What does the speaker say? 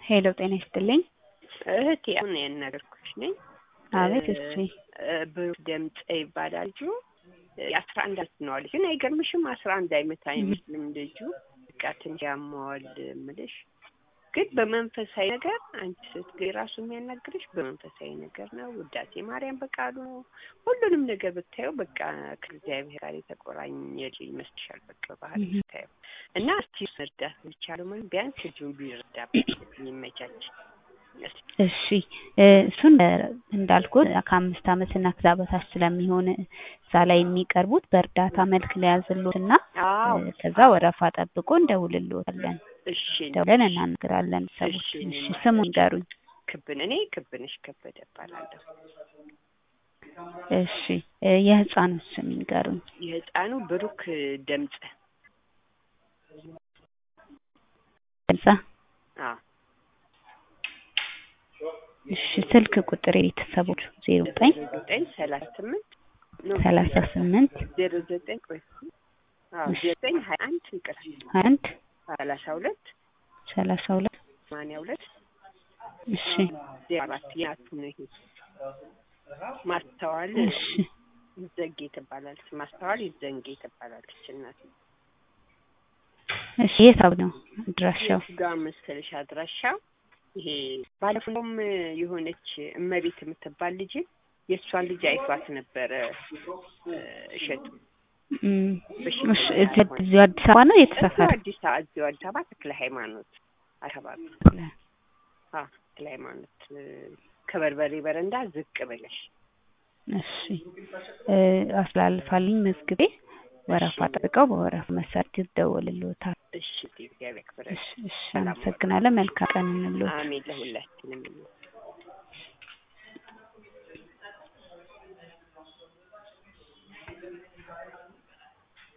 ሄሎ ጤና ይስጥልኝ። እህቴ አሁን ያናገርኩሽ ነኝ። አቤት እሺ። ብሩክ ደምፀ ይባላል ልጁ። የአስራ አንድ አመት ነው አለች። ግን አይገርምሽም? አስራ አንድ አይመት አይመስልም ልጁ። በቃ ትንሽ ያመዋል ምልሽ ግን በመንፈሳዊ ነገር አንቺ ስትገኝ ራሱ የሚያናግርሽ በመንፈሳዊ ነገር ነው። ውዳሴ ማርያም በቃሉ ነው። ሁሉንም ነገር ብታየው በቃ ከእግዚአብሔር ጋር የተቆራኘ ይመስልሻል። በቃ ባህል ብታየው እና እስቲ መርዳት የሚቻለው ማለት ቢያንስ ልጁን ቢረዳበት የሚመቻች እሺ እሱን እንዳልኩት ከአምስት ዓመት እና ከዛ በታች ስለሚሆን እዛ ላይ የሚቀርቡት በእርዳታ መልክ ሊያዝሎት እና ከዛ ወረፋ ጠብቆ እንደውልልዎታለን። እሺ ደውለን እናናግራለን ሰዎች። እሺ ስሙ ይንገሩኝ። ክብን እኔ ክብንሽ ከበደ እባላለሁ። እሺ የህፃኑ ስም ይንገሩኝ። የህፃኑ ብሩክ ደምፀ ደምፀ አዎ እሺ ስልክ ቁጥር የቤተሰቦች ዜሮ ዘጠኝ ዘጠኝ ሰላሳ ስምንት ሰላሳ ስምንት ዜሮ ዘጠኝ ቆይ አዎ ዘጠኝ ሀያ አንድ ይቅር አንድ ሰላሳ ሁለት ሰላሳ ሁለት ሰማንያ ሁለት እሺ ዜሮ አራት የአቱ ነው ይሄ ማስተዋል እሺ ይዘጌ ትባላለች። ማስተዋል ይዘንጌ ትባላለች እናት እሺ የት ነው አድራሻው? ጋር መሰለሽ አድራሻው ይሄ ባለፈውም የሆነች እመቤት የምትባል ልጅ የእሷን ልጅ አይቷት ነበረ እሸቱ። እዚሁ አዲስ አበባ ነው የተሰፈረ? አዲስ አበባ እዚሁ አዲስ አበባ ተክለ ሃይማኖት አካባቢ አዎ ተክለ ሃይማኖት ከበርበሬ በረንዳ ዝቅ ብለሽ እሺ አስላልፋልኝ መዝግቤ ወረፋ ጠብቀው በወረፋ መሰረት ይደወልልዎታል። እሺ እግዚአብሔር ያክብረሽ። እሺ እሺ አመሰግናለን። መልካም ቀን እንልዎት። አሜን ለሁላችንም።